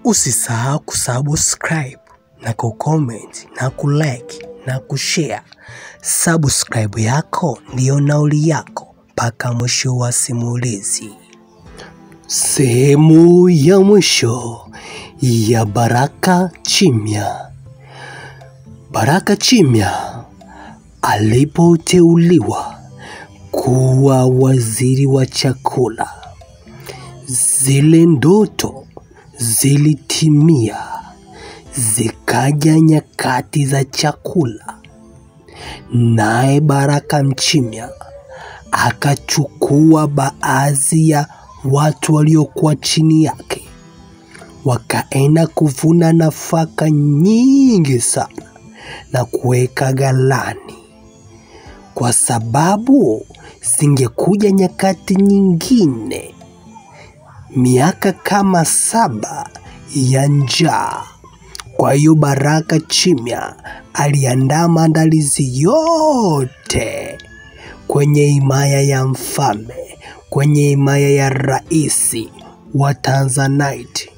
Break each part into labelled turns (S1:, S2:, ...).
S1: Usisahau kusubscribe na kucomment na kulike na kushare. Subscribe yako ndiyo nauli yako mpaka mwisho wa simulizi. Sehemu ya mwisho ya Baraka Chimya. Baraka Chimya alipoteuliwa kuwa waziri wa chakula, zile ndoto zilitimia, zikaja nyakati za chakula, naye Baraka Mchimya akachukua baadhi ya watu waliokuwa chini yake, wakaenda kuvuna nafaka nyingi sana na kuweka ghalani, kwa sababu zingekuja nyakati nyingine, miaka kama saba ya njaa. Kwa hiyo Baraka Chimya aliandaa maandalizi yote kwenye himaya ya mfalme, kwenye himaya ya rais wa Tanzanite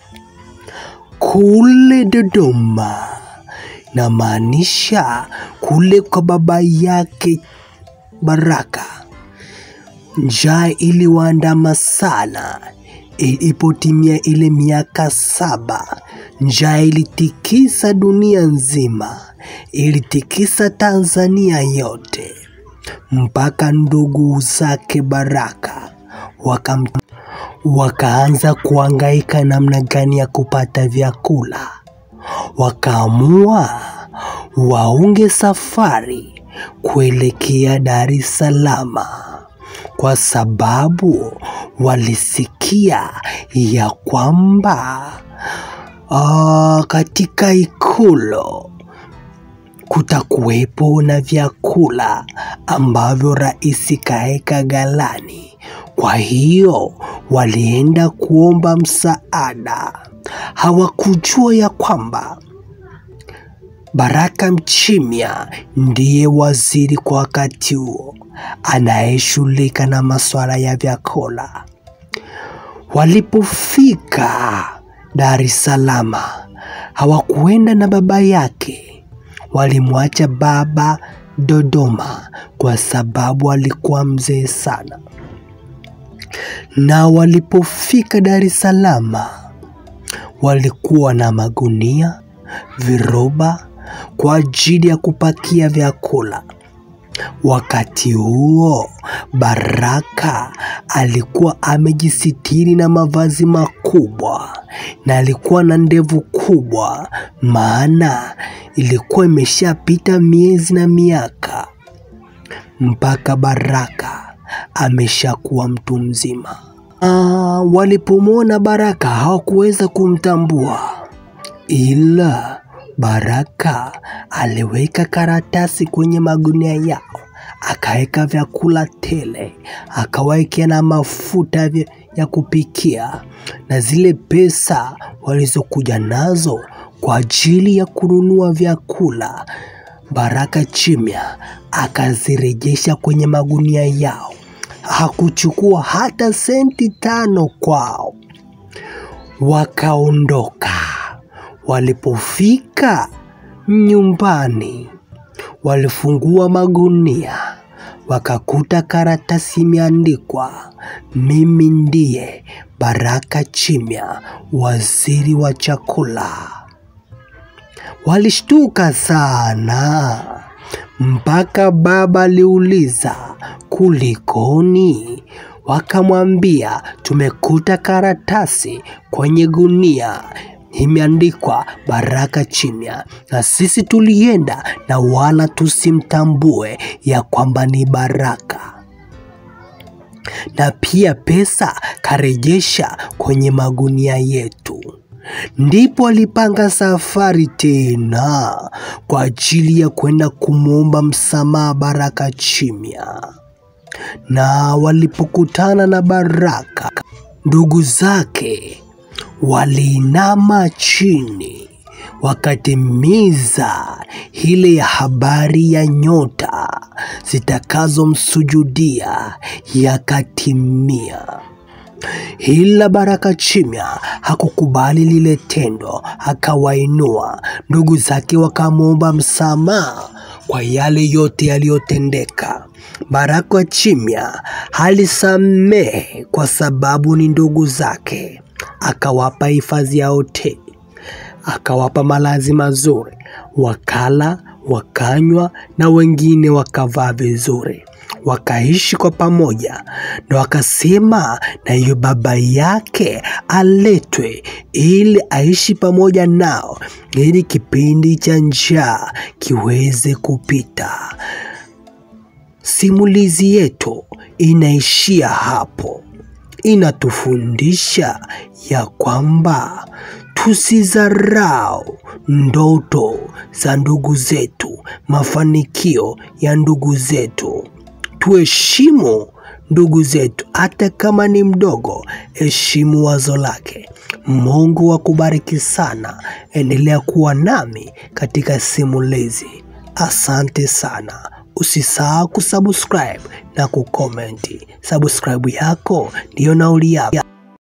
S1: kule Dodoma, na maanisha kule kwa baba yake Baraka. Njaa iliwaandama sana. Ilipotimia ile miaka saba, njaa ilitikisa dunia nzima, ilitikisa Tanzania yote, mpaka ndugu zake Baraka wakam, wakaanza kuhangaika namna gani ya kupata vyakula. Wakaamua waunge safari kuelekea Dar es Salaam kwa sababu walisikia ya kwamba ah, katika ikulu kutakuwepo na vyakula ambavyo rais kaeka ghalani. Kwa hiyo walienda kuomba msaada. Hawakujua ya kwamba Baraka Mchimya ndiye waziri kwa wakati huo anayeshughulika na masuala ya vyakula. Walipofika Dar es Salaam, hawakuenda na baba yake, walimwacha baba Dodoma kwa sababu alikuwa mzee sana. Na walipofika Dar es Salaam, walikuwa na magunia, viroba kwa ajili ya kupakia vyakula. Wakati huo Baraka alikuwa amejisitiri na mavazi makubwa na alikuwa na ndevu kubwa, maana ilikuwa imeshapita miezi na miaka mpaka Baraka ameshakuwa mtu mzima. Ah, walipomwona Baraka hawakuweza kumtambua, ila Baraka aliweka karatasi kwenye magunia yao, akaweka vyakula tele, akawekea na mafuta vya- ya kupikia na zile pesa walizokuja nazo kwa ajili ya kununua vyakula. Baraka Chimya akazirejesha kwenye magunia yao, hakuchukua hata senti tano kwao. Wakaondoka. Walipofika nyumbani, walifungua magunia, wakakuta karatasi imeandikwa, mimi ndiye Baraka Chimya, waziri wa chakula. Walishtuka sana mpaka baba aliuliza kulikoni. Wakamwambia tumekuta karatasi kwenye gunia imeandikwa Baraka Chimya, na sisi tulienda na wala tusimtambue ya kwamba ni Baraka, na pia pesa karejesha kwenye magunia yetu. Ndipo alipanga safari tena kwa ajili ya kwenda kumwomba msamaha Baraka Chimya. Na walipokutana na Baraka, ndugu zake waliinama chini wakatimiza ile ya habari ya nyota zitakazomsujudia yakatimia. ila Baraka Chimya hakukubali lile tendo, akawainua ndugu zake, wakamwomba msamaha kwa yale yote yaliyotendeka. Baraka Chimya alisamehe kwa sababu ni ndugu zake, akawapa hifadhi ya hoteli, akawapa malazi mazuri, wakala, wakanywa na wengine wakavaa vizuri wakaishi kwa pamoja na wakasema na hiyo baba yake aletwe ili aishi pamoja nao ili kipindi cha njaa kiweze kupita. Simulizi yetu inaishia hapo, inatufundisha ya kwamba tusizarau ndoto za ndugu zetu, mafanikio ya ndugu zetu tuheshimu ndugu zetu, hata kama ni mdogo, heshimu wazo lake. Mungu akubariki sana. Endelea kuwa nami katika simulizi. Asante sana. Usisahau kusubscribe na kukomenti. Subscribe yako ndiyo nauli yako.